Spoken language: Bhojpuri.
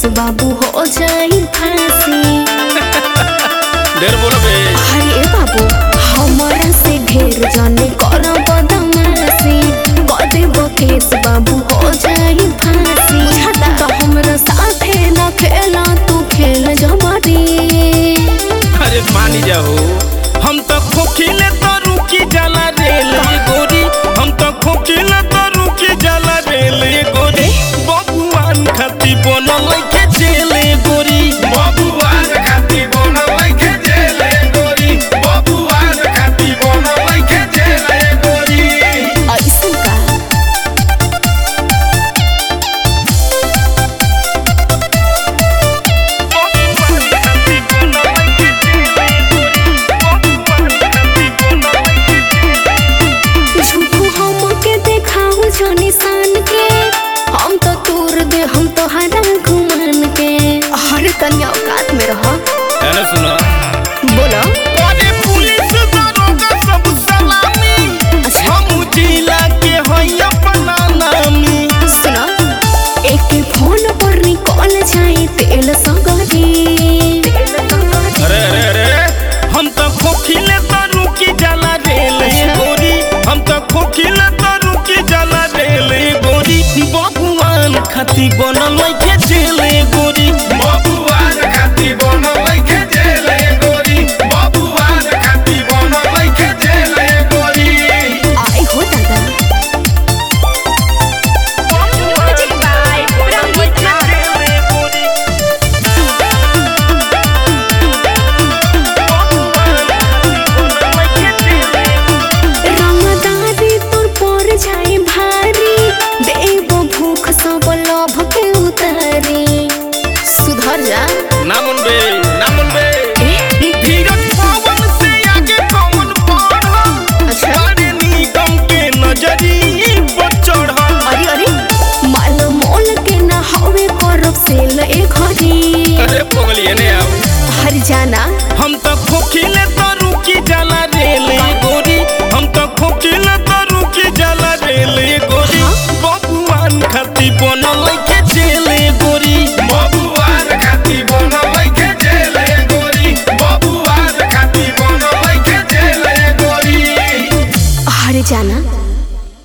केस बाबू हो जाई फांसी ढेर बोलबे अरे बाबू हमारा से ढेर जाने कर बदमाशी कर देब केस बाबू हो जाई फांसी तो हमरा साथे ना खेला तू खेल जमारी अरे मानी जाओ हम तो खोखिले तो रुकी जाला रेल ये गोरी हम तो खोखिले तो रुकी जाला रेल ये गोरी बबुआन खाती बनल के जेल ये गोरी बबुआन खाती बनल के जेल ये गोरी बबुआन खाती बनल के जेल ये गोरी ऐसन का झूठू हमके देखाऊ जो निशान के हम तो तोर दे हम तो हरा घुमान के हर कन्या औकात में रह है ना सुना बोलो अरे पुलिस दरोगा सब सलामी अच्छा। हम जिला के हई अपना नामी सुनो एक फोन पर निकल जाए तेल सगरी अरे अरे अरे हम तो खोखिले तो रुकी जाला रेल ये अच्छा। गोरी हम तो खोखिले तो रुकी जाला रेल ये गोरी बबुआन खाती बनल के जेल ये गोरी बबुआन खाती बनल के जेल ये गोरी बबुआन खाती बनल के जेल ये गोरी आई हो दादा रंगदारी तोर पर जाए भारी देव भूख सब लोभ के उतारी सुधर जा ना मुनबे ना मुनबे ए? धीरज पवन से आगे कौन बढ़ल अच्छा। बड़े निगम के नजरी पर चढ़ल अरे अरे माल मोल के ना हवे करब से ले घरी अरे पगलिए ने आओ हर जाना हम तो खोखिले तो रुकी जाला रेल ये गोरी हम तो खोखिले तो रुकी जाला रेल ये गोरी हाँ? बबुआन खाती बनल के जेल ये गोरी बबुआन खाती बनल के जेल ये गोरी बबुआन खाती बनल के जेल ये गोरी हर जाना